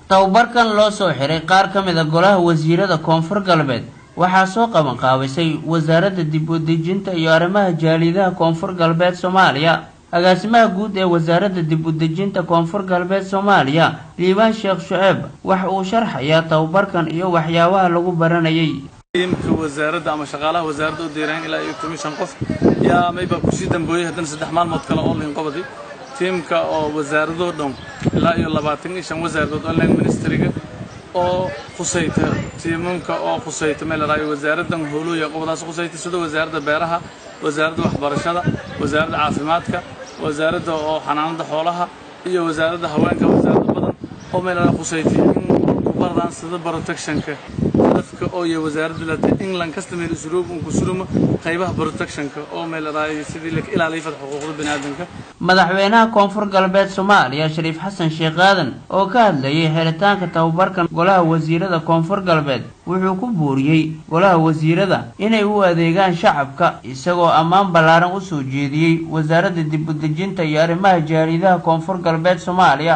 tababarkan loo soo xiray qaar ka mid a golaha wasiirada koonfur galbeed waxaa soo qaban qaabisay wasaaradda dib u dejinta iyo arrimaha jaalidaha koonfur galbeed soomaaliya agaasimaha guud ee wasaaradda dib u dejinta koonfur galbeed soomaaliya liibaan sheekh shuceeb waxa uu sharxayaa tababarkan iyo waxyaabaha lagu baranayay tiimka wasaaradda ama shaqaalaha wasaaradda u diiraan ilaa iyo toban shan qof yaa maybaa kusii dambeeyey haddana saddex maalmood kale online qobadi tiimka oo wasaaradoo dhan ilaa iyo labaatan iyo shan wasaaradood online ministeriga oo khusayta tiimamka oo khusayta meel laraayo wasaaraddan howlooya qobadaas khusayta sida wasaaradda beeraha wasaaradda waxbarashada wasaaradda caafimaadka wasaaradda oo xanaanada xoolaha iyo wasaaradda haweenka wasaaradda badan oo meel laraa khusayta in baradaan sida protectionka hadafka oo iyo wasaaradda lata england customer usluub un ku suruma qaybaha protectionka oo meel laraayo sidii la ilaaliyo fad xuquuqda biniaadamka madaxweynaha koonfur galbeed soomaaliya shariif xasan sheekh aadan oo ka hadlayay xiritaanka tababarkan golaha wasiirada koonfur galbeed wuxuu ku buuriyey golaha wasiirada inay u adeegaan shacabka isagoo ammaan ballaaran u soo jeediyey wasaaradda dib u dejinta iyo arrimaha jaaridaha koonfur galbeed soomaaliya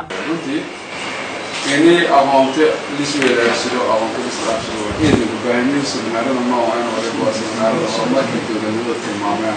inay aqoonto lisweedaarsado aqoonto lisdhaafsado waxayna u baahanyiin seminaarada noocan waliba waa seminaarada oo markii dowladnimada tilmaameen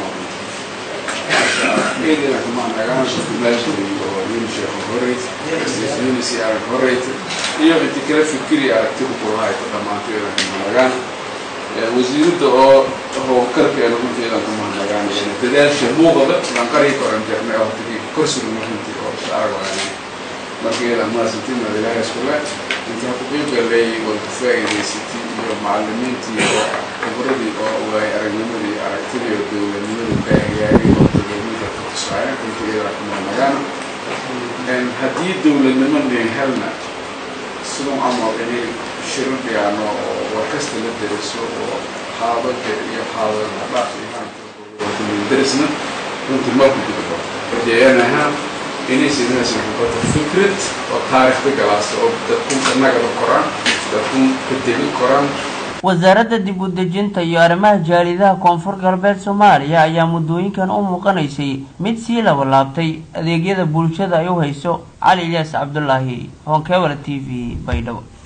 eedina kamaan agaanka kumaashiri oo unisheekh horeyt unisi arag horeyt iyo inti kala fikiri aragtida kulahayta dhammaanteeda kamanagaan wasiiradda oo howlkarkeeda runteedan kumahanagaan dadaasha muuqada lanqarii koranterne hortagii korsuga runtii oo arag waanay markeeda maasantimad ilaahay iskule intaa ku qiibgalay way ku faa'iidaysatay iyo macallimiintii oo khibradii oo waay aragnimadii aragtidii oo dowladnimadii baahiyaaday oo dowladnimada ka tusaaya runtigeeda kumanagaana haddii dowladnimo nin helna siduu camal inay shiro dhigaano oo warkasta la deriso oo haadada iyo haadada dhaaf iyo haanta derisna runtii marku gudbo rajeeyanaha inaysidinaas xukuumada fikrad oo taariikhda galaasta oo dadkun annagada koraan dadkun ka degi koraan wasaaradda dib u dejinta iyo arrimaha jaalidaha koonfur galbeed soomaaliya ayaa muddooyinkan u muuqanaysay mid sii labalaabtay adeegyada bulshada ay u hayso cali ilyaas cabdulaahi honkebala t v baydhabo